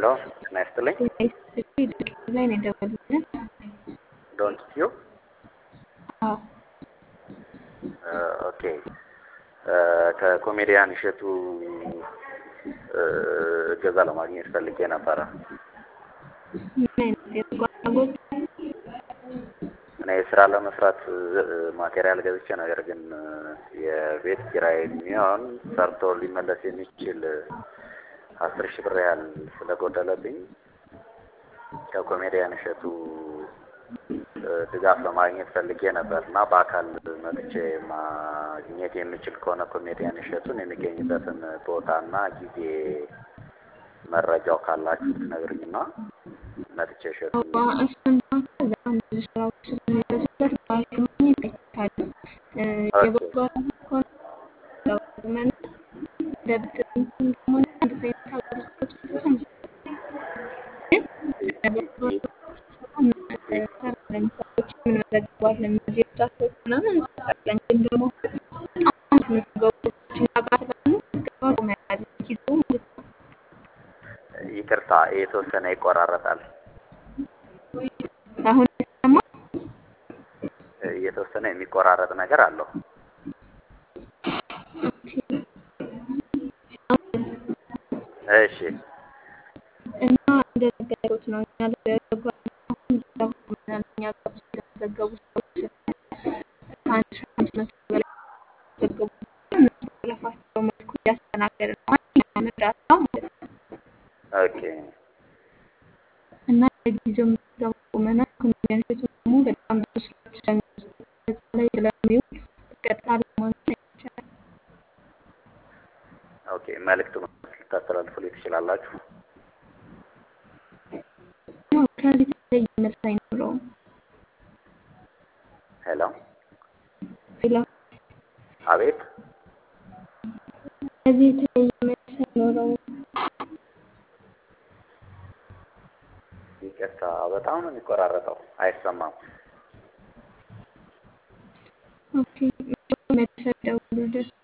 ሄሎ ጤና ይስጥልኝ። ላይ ነው የደወሉልን። ዶንት ዩ አዎ ኦኬ ከኮሜዲያን እሸቱ እገዛ ለማግኘት ፈልጌ ነበረ። ምን አይነት የበጎ አድራጎት እኔ ስራ ለመስራት ማቴሪያል ገዝቼ ነገር ግን የቤት ኪራይ የሚሆን ሰርቶ ሊመለስ የሚችል አስር ሺህ ብር ያህል ስለጎደለብኝ ከኮሜዲያን እሸቱ ድጋፍ ለማግኘት ፈልጌ ነበር እና በአካል መጥቼ ማግኘት የሚችል ከሆነ ኮሜዲያን እሸቱን የሚገኝበትን ቦታና ጊዜ መረጃው ካላችሁ ትነግሩኝና መጥቼ እሸቱን እሱን በጣም ብዙ ስራዎች ስለሚበዙበት በአካል ማግኘት አይቻልም። የበጎ አድራጎት ከሆነ ለመና ለብድር እንትን ከሆነ እንደዚህ አይነት አገልግሎቶች ብዙ አንሰጥም። ግን ለበጎ እንሰራለን። ሰዎች እንመዘግባለን። እነዚህ እርዳታዎች ምናምን እንሰጣለን። ግን ደግሞ በጣም ስንገቡ እኛ ጋር ስላሉ ምዝገባ መያዝ ጊዜው ማለት ነው። ይቅርታ የተወሰነ ይቆራረጣል። አሁን ደግሞ የተወሰነ የሚቆራረጥ ነገር አለው። እሺ እና እንደነገሩት ነው እኛ ለበጎ አሁን ድጋፍ ምናምን እኛ ጋር ብዙ የተመዘገቡ ሰዎች ከአንድ ሺህ አምስት መቶ በላይ የተመዘገቡ እነሱ በለፋቸው መልኩ እያስተናገድን ነው። ዋነኛ እርዳታ ማለት ነው። ኦኬ እና ለጊዜው ምዝገባ ቁመናል። ኮሜዲያን እሸቱ ደግሞ በጣም ብዙ ስራዎች ስለሚበዙበት በዛ ላይ ስለሚውል በቀጥታ ለማግኘት አይቻልም። ኦኬ መልእክቱ ልታስተላልፉልኝ ትችላላችሁ? ያው ከዚህ የተለየ መልስ አይኖረውም። ሄሎ ሌላ አቤት ከዚህ የተለየ መልስ አይኖረውም። ይቅርታ በጣም ነው የሚቆራረጠው፣ አይሰማም። ኦኬ መልሰው ደውሉልን።